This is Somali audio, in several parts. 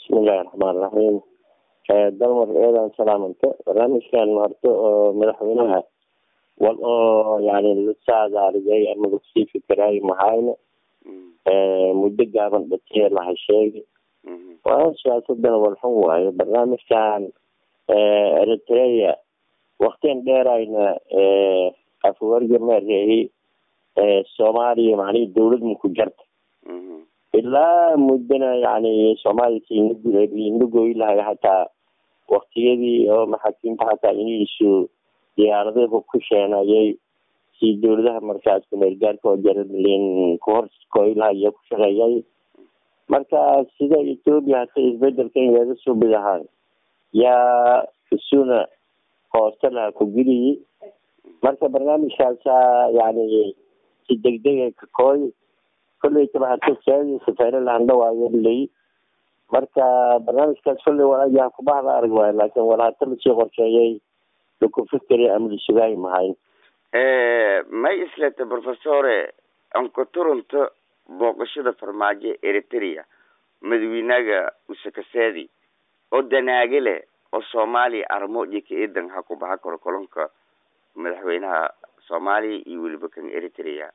bismillahi raxmaan raxiim dalmar eedan salaamanta barnaamijkan horta oo madaxweynaha wal oo yani la saadaariyay ama lakusii fikiraayo mahayna muddo gaaban dhatee laha sheegay waa siyaasadana walxun waayo barnaamijkan eritrea waktian dheerayna afwarga maareeyey soomaaliya macnihi dawlad maku jarta ilaa muddana yani soomaaliya inagoy lahay hataa waktiyadii oo maxaakiimta hataa iniisu diyaaradahu ku sheenayay si dawladaha markaas kumeelgaarka oo jaralin kuhorskoylahayo ku shaqeeyay marka sida ethoopia hata isbedelkan yaga subidahaan yaa isuna hoosta laha ku geliyay marka barnaamijkaasa yani si degdega kakooy kolleytaba hata saadi safeere lahandhawaayo ley marka barnaamijkaas kolley walaayaha kubahda arag waayo laakin wala hata lasii qorsheeyay laku fikeri ama lasugaayi mahayn may isleta professore anka turunta booqashada farmaajo eritrea madaxweynaga usakaseedi oo danaage leh oo soomaaliya armoodii ka eedan ha ku baxa karo kolonka madaxweynaha soomaaliya iyo weliba kan eritrea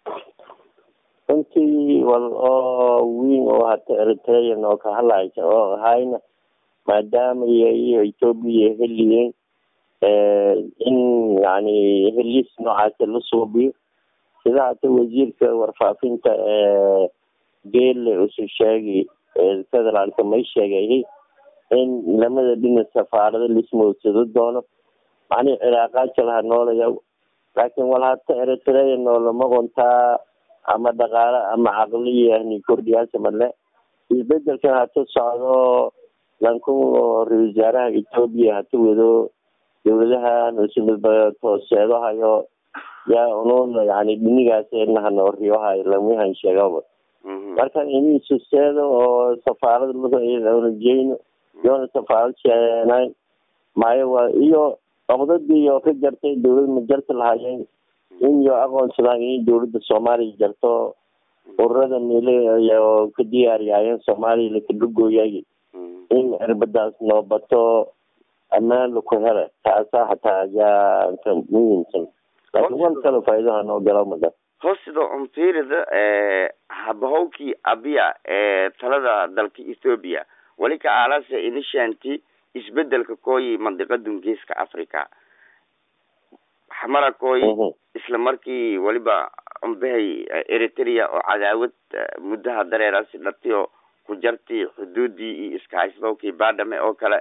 runtii wal oo weyn oo hata eritrean oo ka hadlaysa oo ahayna maadaama iyo ethoopia heliyeen in yani heliis noocaasa la suubiyo sida hata wasiirka warfaafinta geelle usu sheegay federaalka may sheegay in lamada dhinac safaarado lismoodsado doono macnihi cilaaqaadka laha noolaya laakiin wal hata eritrea noolama qontaa ama dhaqaale ama caqliyani kordhiyaasa male isbedelkan hata socdo lankun ra-isul wasaaraha ethoopia hata wado dawladahan usmidbatooseedohayo yaa unun yani dhinigaas nahanoriyohayo lamihan sheegaba marka inisu seedo oo safaarada jeyno yoona safaarad sheenayn maayo waa iyo qabdadii oo ka jartay dawlad ma jarta lahayeen in yo aqoonsadaan in dawladda soomaaliya jarto ururada mile oo ka diyaariyaayeen soomaaliya lakadhugooyay in cirbadaas noobato ammaan laku hela taasa hataa yaa ka muhiimsan laakin wan kale faa'iidaha noo galo mada hoosida umfiirida habahowkii abiya ee talada dalka ethoopia weli ka aalase inishanti isbedelka kooyi mandiqadun geeska africa xamara kooyi isla markii weliba umbahay eritrea oo cadaawad muddaha dareerasi dhatiyo ku jarti xuduudii iyo iskahaysdowkii badhame oo kale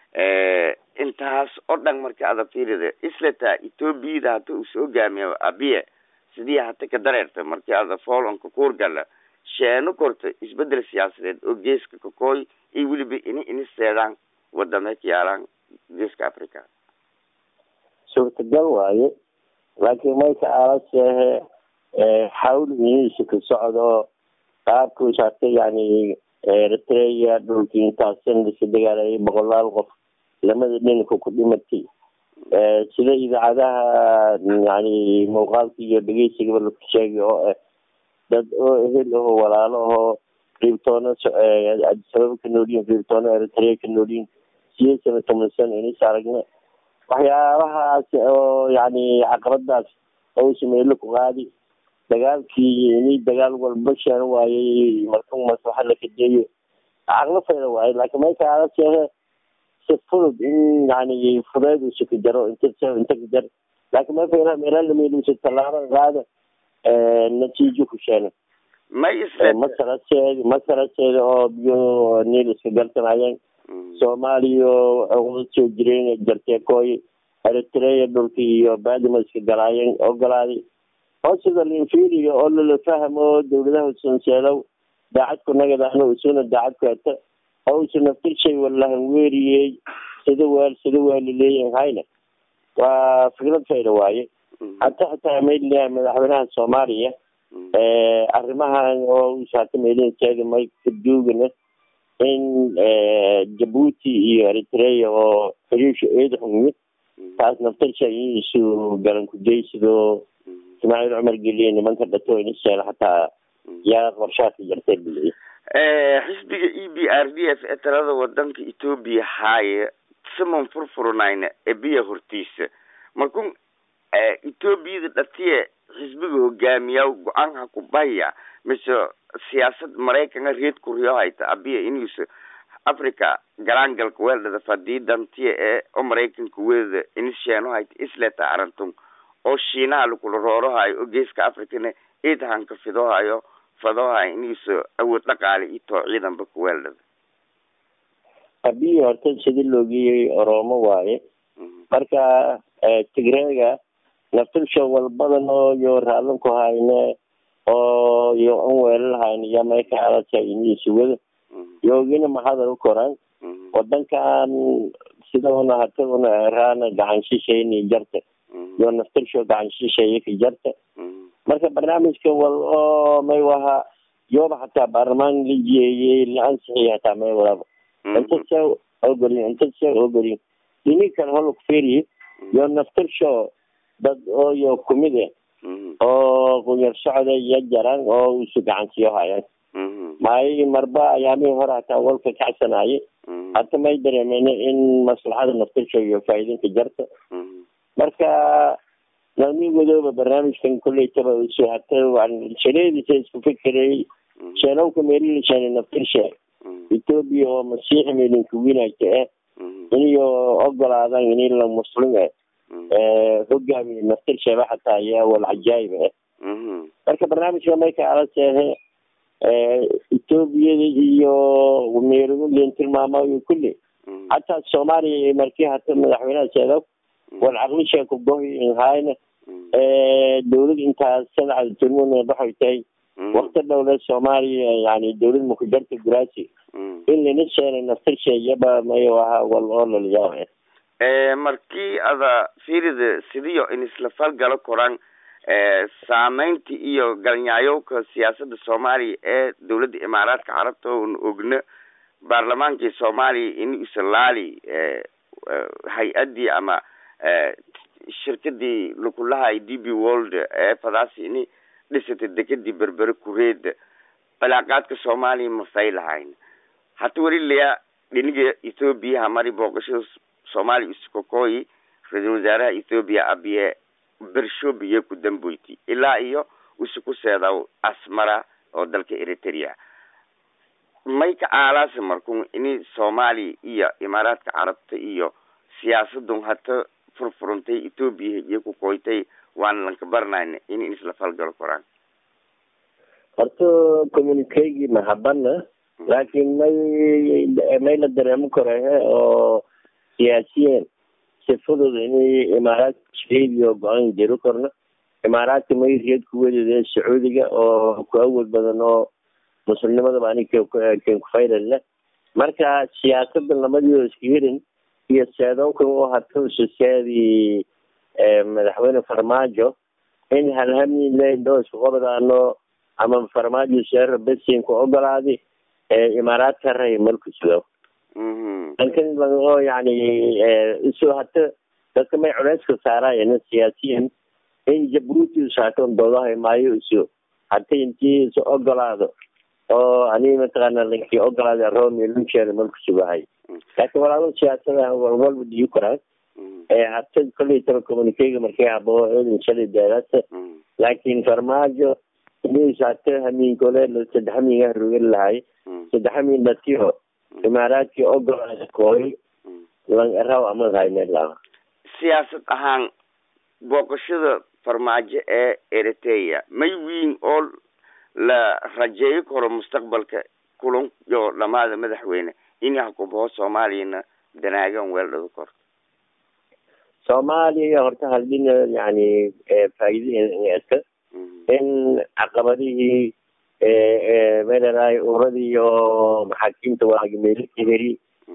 intaas oo dhan marka ada fiirida islata ethoobiada hata uu soo gaamiyo abiye sidii hata ka dareerta markii ada foolonka kuurgala sheeno korta isbedel siyaasadeed oo geeska kakooy iyo weliba ini iniseedaan wadame ka yaalaan geeska africa suurtagal waaye laakiin mayka aalaseehe xawl iniisa ka socdo qaabkuus hata yani eritrea dhulkii intaasan lasa dagaalayay boqolaal qof lamada dhinanka ku dhimatay sida idaacadaha yani muuqaalka iyo dhegeysigaba laku sheegay oo ah dad oo ehel aho walaalo ahoo riibtoono adisababa ka noolyihin riibtoono eritrea ka noolyihin sideed sana toban sana inis aragna waxyaabahaas oo yani caqabadaas oo sameelo ku qaadi dagaalkii ini dagaal walba sheen waayey markan maslaxa lakadeeyo caqlo fayda waayo laakiin mayka aadaseehe si fudud in yani fudeed usa ka jaro inta inta ka jar laakiin may fayna meelalameelusa tallaabo qaada natiijo ku sheena may masaraseed masaraseeda oo biyo niil iska garsanayeen soomaaliya oqda soo jireen jartee kooy eritrea dhulka iyo baadima iska galaayeen ogolaaday oo sida linfiriga oo lala fahmo dawladaha sunseedow daacad ku nagadaano isuna daacad ku hata oo usa naftirshay walahan weeriyey sida weel sida waalaleeyan hayna waa fikrad fayda waaye hata hataa mayliyaha madaxweynaha soomaaliya arrimahan oo usata meelinseeda may kaduugana in jabuuti iyo eritrea oo xiriisha eeda xumid taas naftirsha isu galan kujaysido ismaaciil cumar geliye nimanka dhato inisheela hataa yaa qorshaadka jartay buliye xisbiga e b r d f ee talada wadanka ethoobia haaye simon furfurnayna ebiya hortiisa markun ethoobiyada dhatiye xisbiga hogaamiya go-aan ha ku bahya mise siyaasad maraykanka reed kuriyo hayta abiya inuusa africa galaangalka weeldhada fadiidantiya ee oo maraykanka weeda inisheeno hayta isleta arantun oo shiinaha lakula roorohayo oo geeska africana eedhanka fidohayo fadohayo inuusa awood dhaqaale iyo too ciidanba ku weeldhada abiyi horta sida loogiyey oromo waaye marka tigreega naftilsho walbadan oo yo raalan ku hayne oo yo an weelalahayn iyo mayka alata iniisa wada yoogina mahadal u koran wadankan sida una hata una eraana gacan shisheeyni jarta yo naftilsho gacan shisheeye ka jarta marka barnaamijka wal oo may waha yooba hataa baarlamaan la jeeyey la ansixiyay hataa may walaba inta se ogolin inta se ogolin dini kale holak feriye yo naftilsho dad oo yo kumid e oo qunyar socda iyo jaran oo isu gacansiyo hayaan maayo marba ayaamihii hore hataa walka kacsanaye hata may dareemeyne in maslaxada naftilsho iyo faa'iidinka jarta marka nalmigoodoba barnaamijkan kolleytaba isu hata shaleediisa isku fikerey sheenowka meelilisheene naftilshe ethoobia oo masiixi meelinka winayka eh iniyo ogolaadan ini la muslim eh hogaamiye naftilsheeba hataa ayaa wal cajaayib eh marka barnaamijka mayka ala seehe ethoobiyada iyo meerulen tilmaamayo kulli hataa soomaaliya markii hata madaxweynaha seedo wal caqlisha kugohi inhayna dawlad intaas sadexda turmuna waxay tahay wakti dhowle soomaaliya yani dawlad makujarta guraasi in lana sheenay naftilsha iyaba mayo ahaa wal oo lalayaaba markii ada firida sidiyo in isla falgalo koraan saameynta iyo galnyaayowka siyaasada soomaaliya ee dawladda imaaraadka carabta oon ogna baarlamaankii soomaaliya in isalaali hay-adii ama shirkadii lakulahay d b world ee fadaasi ini dhisatay dekadii berbere kureeda cilaaqaadka soomaaliya mafay lahayn hata weli laya dhiniga ethoobiya hamari booqashada soomaaliya iskokooyi ra-iisul wasaaraha ethoobiya abiye bershobiye ku damboyti ilaa iyo isuku seedaw asmara oo dalka eritrea may ka aalaasa markun ini soomaaliya iyo imaaraadka carabta iyo siyaasadun hata furfurantay ethoobiya iyo ku koytay waana lanka baranayna in isla falgalo koraan horta communicagii mahabana laakiin may may la dareemo korehe oo siyaasiyiin sifadooda inay imaaraadka shaidiyo go-aan jiro korno imaaraadka may riyad ku wedade sacuudiga oo ku awood badan oo muslimnimadaba ani ken kufaylaleh marka siyaasada lamadii iska hirin iyo seedoonkan u hata ususeedii madaxweyne farmaajo in halhami leindoo isku qobdaano ama farmaajo seero besinka ogolaadi imaaraadka ray malku sugo dalkan oo yani isu hata dadka may culeyska saaraayan siyaasiyiin in jabruuti usaaton doodahay maayo isu hata intii isu ogolaado oo ani mataqaana lankii ogolaada romi luncheeda malku sugahay laakiin walaalo siyaasada walwalba dhiyi karaan hata kolley taba communicega markay habo eedin shalay daadasa laakiin farmaajo inis hata hamiinkole saddex hamiinga rogan lahay saddex hamiin dhatiyo imaaraadkii ogolaada kooy lang eraw amad haynelaa siyaasad ahaan booqashada farmaajo ee eritrea may wiin oo la rajeeyo karo mustaqbalka kulan iyo dhamaada madaxweyne in hakubaho soomaaliyana danaagan weeldhado kor soomaaliya horta haldina yani faa'iidinka in caqabadihii meeleraay uradii iyo maxaakiimta waagi meelaka heri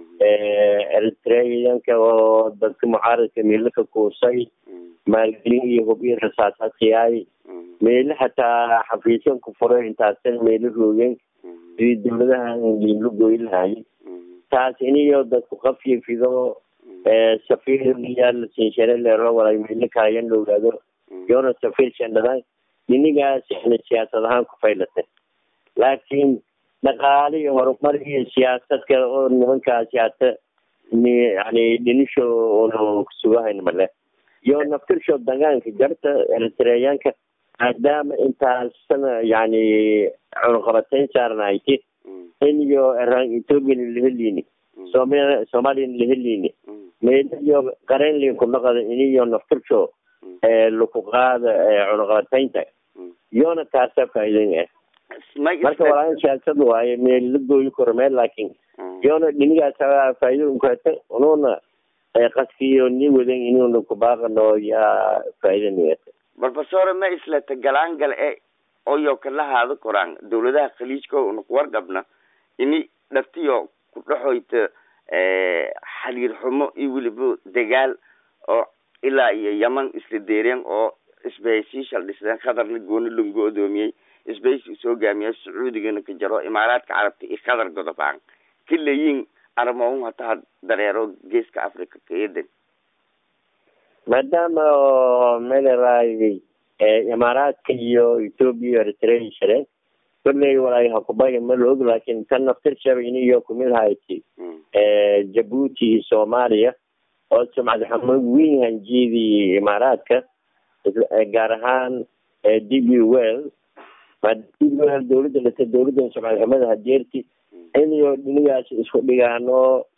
eritreanka oo dadka mucaaradka meelo ka kuusay maalgelin iyo hub iyo rasaasaadkiyaay meelo hataa xafiisyan ku furay intaasan meelo roogeen sidii dawladaha liinlo goy lahay taas iniyo dadku qafyo fido safiir yaal sinshare leero walay meelo kaayan la ogaado yoona safiir shandhaday inigaas yani siyaasad ahaan ku faylata laakiin dhaqaale iyo horumar iyo siyaasad kale oo nimankaasi hata yani dhinisho una kusugahayn male iyo naftirsho dagaanka jarta eritreyaanka maadaama intaasna yani cunaqabateyn saarnahayti in iyo eraan ethoopian lahelini soomali soomaliyan lahelini meelo iyo qarenlin ku naqada iniyo naftirsho laku qaada cunaqabateynta iyona taasa faa'iidan ah marka walaa siyaasad waaye meel la gooyi karo meel laakin iyona dhinigaas faa'iido unkata ununa qaskiyo ni wadan inuna kubaaqano yaa faa'iida nigata professor ma islata galaangal e oyo kala haado koraan dawladaha khaliijka una kuwargabna ini dhaftiyo ku dhexoyta xaliir xumo iyo weliba dagaal oo ilaa iyo yaman isla deereen oo isbahaysiishal dhisdeen qatarna gooni langu odoomiyey isbahaysi soo gaamiya sacuudigana ka jaro imaaraadka carabta iyo qatar godobaan kalayin armaun hataa dareero geeska africa ka eedan maadaama meleray imaaraadka iyo ethoopia eritrea shireen kolley walay hakubaya ma la og laakin tan naftirshaba iniyo kumid hayti jabuuti iyo soomaaliya oo sumcad xumo weyn hanjiyadii imaaraadka gaar ahaan d b well d b well dawladda dhata dawladdan sumcad xumada hadeerti iniyo dhinigaas isku dhigaano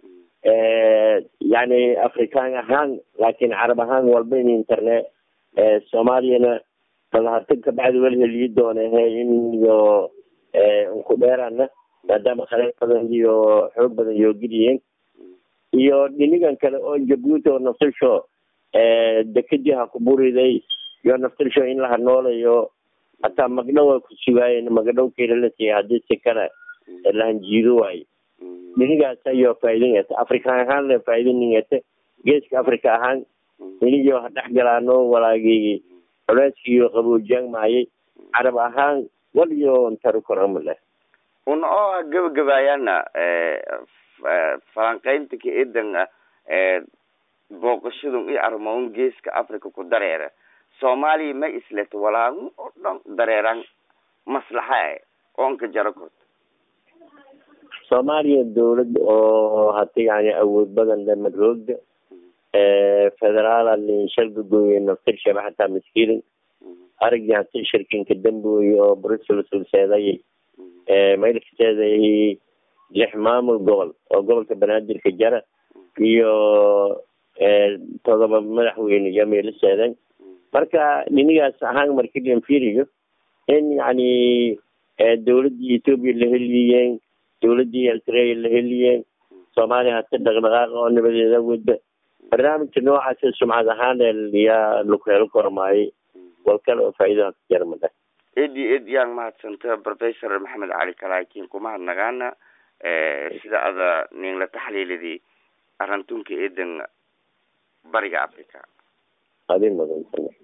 yani afrikaan ahaan laakin carab ahaan walba in internet soomaaliyana balhata kabacdi wal heliyi doonehe in iyo unku dheerana maadaama khaleer badan iyo xoog badan yoo geliyeen iyo dhinigan kale oo jabuuti oo naftirsho dekadii ha ku buriday iyo naftirsho in laha noolayo hataa magdhow ku sugaayen magdhow keela la siiya hadii si kale lahanjiido waayo dhinigaas ayo faa'iidingata afrikaan ahaan la faa'iidiningata geeska africa ahaan iniyo ha dhex galaano walaagii culeyskiiyo qaboojiyaan maayay carab ahaan waliyo ntaru koramale una oo gabagabaayana falanqeynta ka eedan ah booqashadun iyo armaun geeska africa ku dareera soomaaliya ma isleto walaagun oo dhan dareeraan maslaxa e oonka jaro korto soomaaliya dawlad oo hata yani awood badan le madroogda federaala linshalgagooye naftirshaba hataa maskiilin aragii hata shirkinka dambooye oo brussels ulseeday maylkaseeday lix maamul gobol oo gobolka banaadirka jara iyo todoba madaxweyne iyo meelo seedan marka dhinigaas ahaan markilian firiyo in yani dawladii ethoopia la heliyeen dawladii eritrea la heliyeen soomaaliya hata dhaqdhaqaaqa oo nabadeeda wada barnaamijka noocaasa sumcad ahaan yaa laku helo kormaayay wal kale oo faa'iidaha ka jara mada edi ed yaan mahadsanta professor maxamed cali kalaakin kumahadnagaana sida ada nin la taxliilidii arrintunka eedan bariga africa adin madan